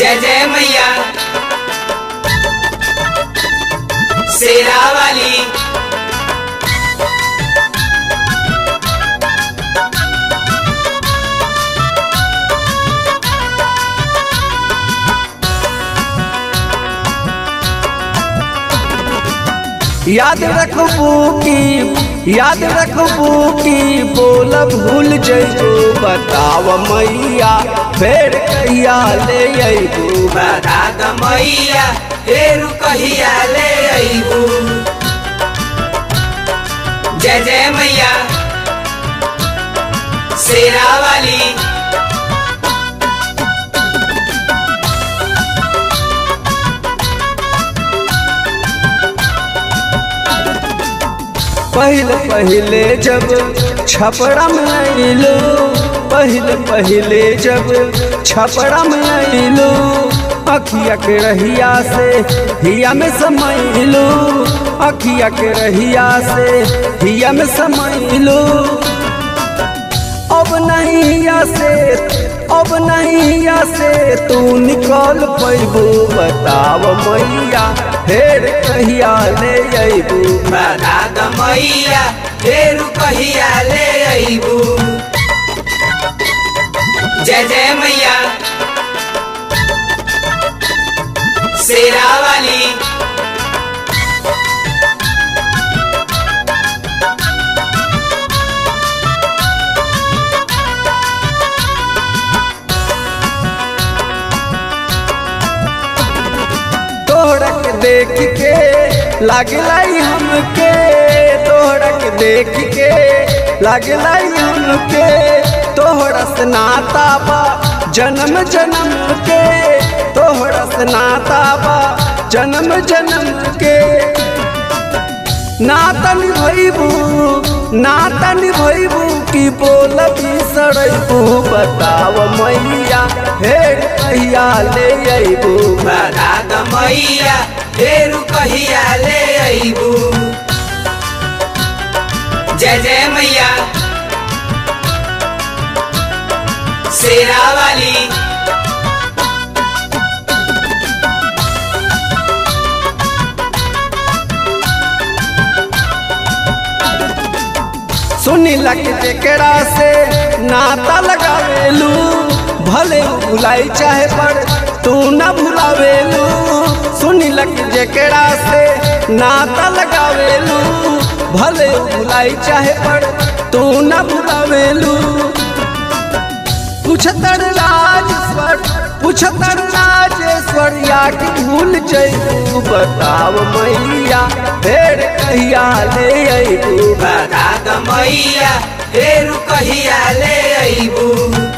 जय जय मैया शेरा वाली याद रखबू की याद रखबू की बोल भूल जइबू बताव मैया फेर कहिया ले अइबू बता द मैया फेरू कहिया ले अइबू जय जय मैया शेरा वाली पहले पहले जब छपड़ा में आइलो पहले पहले जब छपड़ा में आइलो अखिया के रहिया से हिया में समैलो अखिया के रहिया से हिया में समैलो अब नहीं या से अब नहीं या से तू निकल पैबू बताव मैया फेर कहिया ले अइबू बता द मैया फेरू कहिया ले अइबू जय जय मैया शेरा वाली तोहरा के देख के लागलाई हमके तोहरा के देख के लागलाई हमके तोहरा से नाता बा जन्म जन्म के तोहरा से नाता बा जन्म जन्म के नाता निभैबू नाता निभैबू की बोल बिसरैबू बताव मैया फेर कहिया ले अइबू बता द मैया फेरू कहिया ले अइबू जय जय मैया शेरा वाली सुनी लग जेकरा से नाता लगावेलू भले उ भुलाई चाहे पर तू न भुलावेलू सुनी लग जेकरा से नाता लगावेलू भले उ भुलाई चाहे पर तू न भुलावेलू पुछतर राजेश्वर पुछतर राजेश्वर या कि भूल जइबू बताव मैया फेर कहिया ले अइबू बता द मैया फेरू कहिया ले अइबू